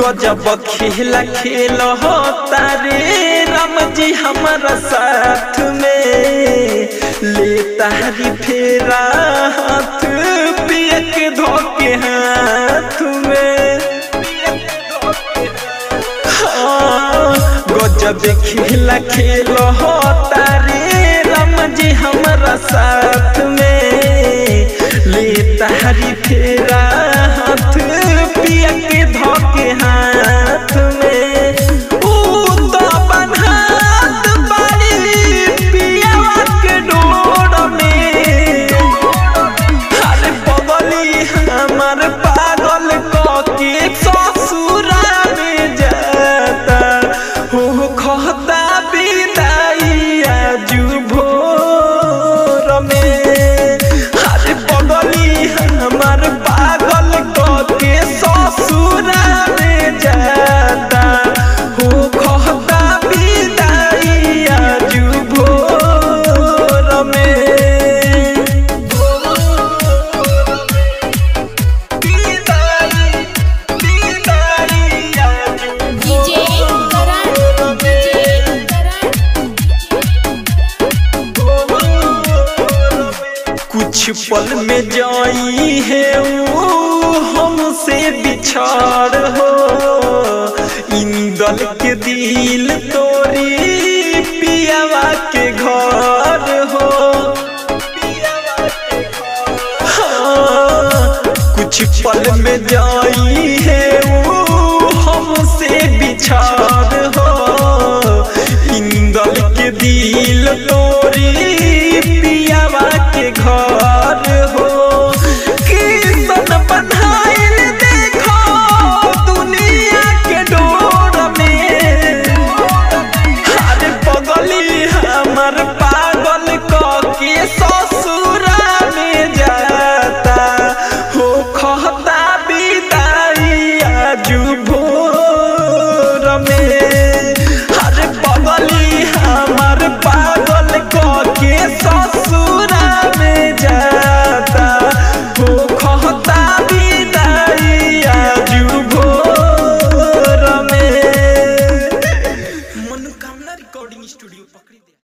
गजब खेला खेल हो तारे राम जी हमारा साथ में ले तारी फेरा हाथ पिया के धोके हाथ में हाँ, गजब खेला खेल हो तारे राम जी हमारा साथ में ले तारी फेरा हाथ पिया के धोके हाथ में ऊ तो बन्हात बाड़ी पियावा के डोर में अरे बगली हमर पागल कके ससुरा में जाता हो कहता विदाइया जू भोर में अरे बगली हमर पागल कके ससुरा में जाता हो कहता विदाइया जू भोर में डीजे करण डीजे कुछ पल में जाई है वो हमसे बिछाड़ हो इंदल के दिल तोरी पियावा के घर हो हाँ, कुछ पल में जाई है वो हमसे बिछाड़ हो इंदल के दिल तोरी पियावा के घर हो कीर्तन बनाइल देखो दुनिया के डोर में अरे बगली हमर पागल कके ससुरा में जाता हो कहता विदाइया जू भोर में अरे बगली हमर पागल कके ससुरा में जाता हो कहता विदाइया जू भोर में मनोकामना रिकॉर्डिंग स्टूडियो पकड़ी दे